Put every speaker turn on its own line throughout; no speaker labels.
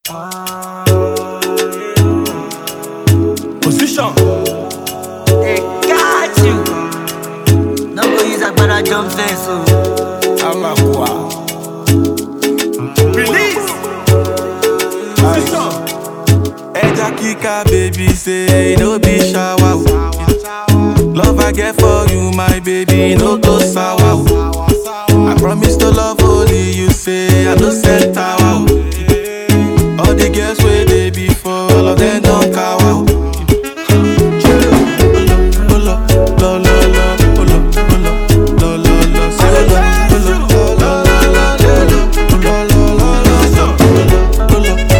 Position.
They got you. No go use agbada jump fence o.
Amakwa. Release. Position.
Eja Kika, baby, say no be shower. o. Love I get for you, my baby, no go sour. o. I promise to love only you, say I no sell tower. o. All the girls where they before, all of them don't cower. o. Olo, olo, lo, lo, lo, olo, olo, lo, lo, lo, say olo, olo, lo, lo, lo, lo, olo, lo, lo, lo, lo, so.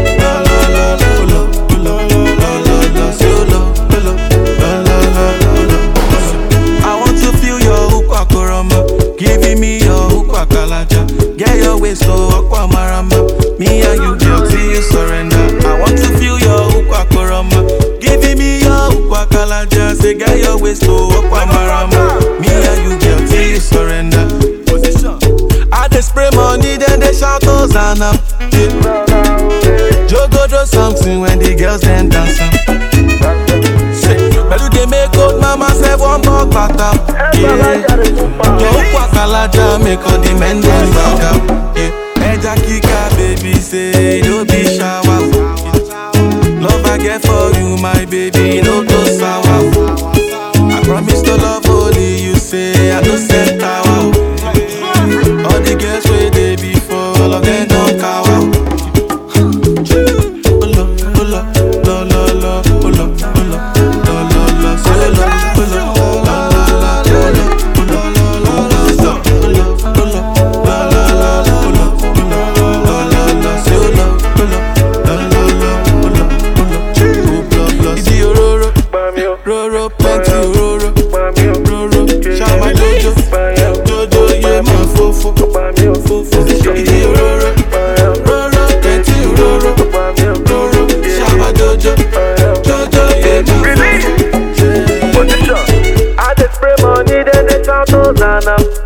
I want to feel your ukwa koroma, giving me your ukwa kalaja. Get your waist so aqua marama. Me and you girl till you surrender. I want to feel your ukwa koroma, giving me your ukwa kalaja. Say get your waist so aqua marama. Me and you girl till you surrender.
Position.
I dey spray money, then they shout Hosanna. Yeah. Jogo do something when the girls then dance. am. Say, Pẹ̀lú dey make old mama sef wan bọ́ bàtà. Yọ òkú àkàlàjà make all the men dem back am. Yeah. Ẹja kíkà baby say no be shower. Love I get for you my baby no go sour. I promise to love only you say I no sell tower. All the girls where they before, all of them don't cower. Olo, olo, lo, lo, lo, olo, olo, lo, lo, lo, say olo, olo, la, la, la, olo, olo, lo, lo, lo, so. Olo, olo, la, la, la, olo, olo, lo, lo, lo, say olo, olo, la, la, la, olo, olo, olo, lo, lo. Ibi ororo, roro, plenty ororo, roro, shama jojo, jojo, yeah, man, fofo, fofo, ibi ororo, roro, plenty ororo, roro, shama jojo, jojo, yeah, man, fofo.
Position. I dey spray money, then they shout Hosanna.